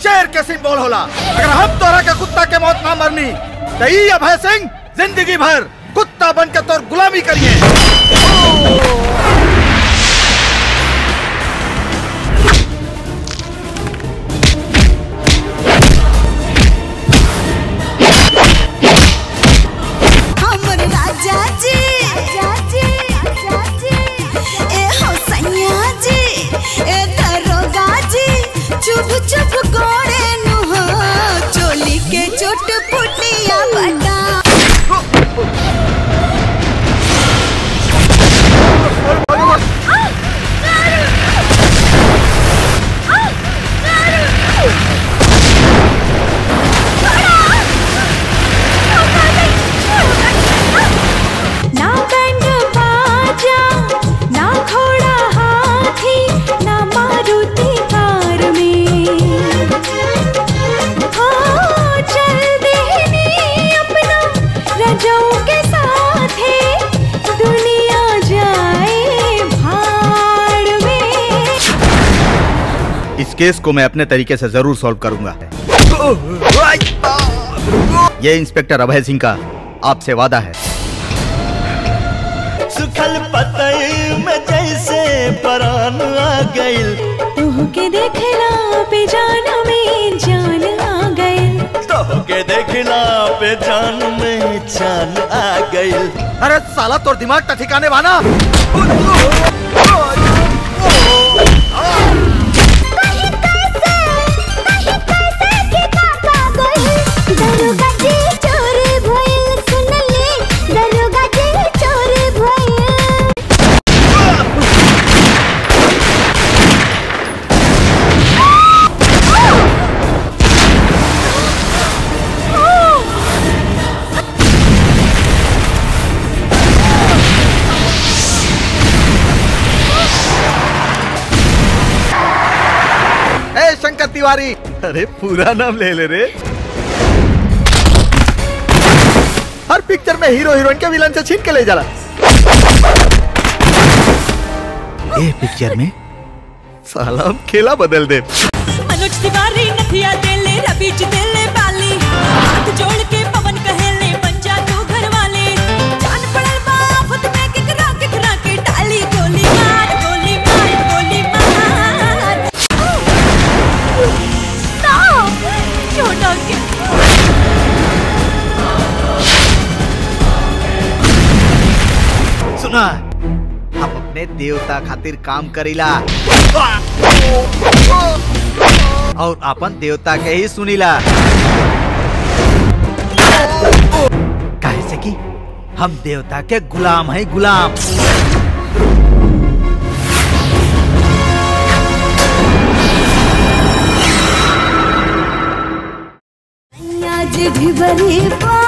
शेर के सिंबल होला अगर हम तोरा के कुत्ता के मौत ना मरनी तो ई अभय सिंह जिंदगी भर कुत्ता बन के तोर गुलामी करिए हमर राजा जी राजा जी राजा जी ए हो सैया जी ए दरोगा जी चुप चुप गोड़े नु हो चोली के चोट पुटिया बटा ना बैंड बाजा ना घोड़ा हाथी ना मारुति कार में हाँ चल देने अपना रजों के साथ है दुनिया जाए भाड़ में इस केस को मैं अपने तरीके से जरूर सॉल्व करूंगा ये इंस्पेक्टर अभय सिंह का आपसे वादा है सुखल पतई में जैसे परान आ गइल तुह के देखला पे जान में जान आ गए तो के देखला पे जान में जान आ गइल अरे साला तोर दिमाग का ठिकाने वाना दरोगा जी चोर भइल सुनले दरोगा जी चोर भइल ए शंकर तिवारी अरे पूरा नाम ले ले रे हर पिक्चर में हीरो हीरोइन के विलन से छीन के ले जाला ए पिक्चर में साला हम खेला बदल दे मनोज तिवारी नथिया देले रवि जी देले बाली हाथ जोड़ के पवन कहेले बन जा तू घर वाले जान पड़ल बा आफत में केकरा केकरा के डाली गोली मार गोली मार गोली मार ना छोटा के सुना हम अपने देवता खातिर काम करीला और अपन देवता के ही सुनीला काहे से कि हम देवता के गुलाम है गुलाम आज ढिबरी पा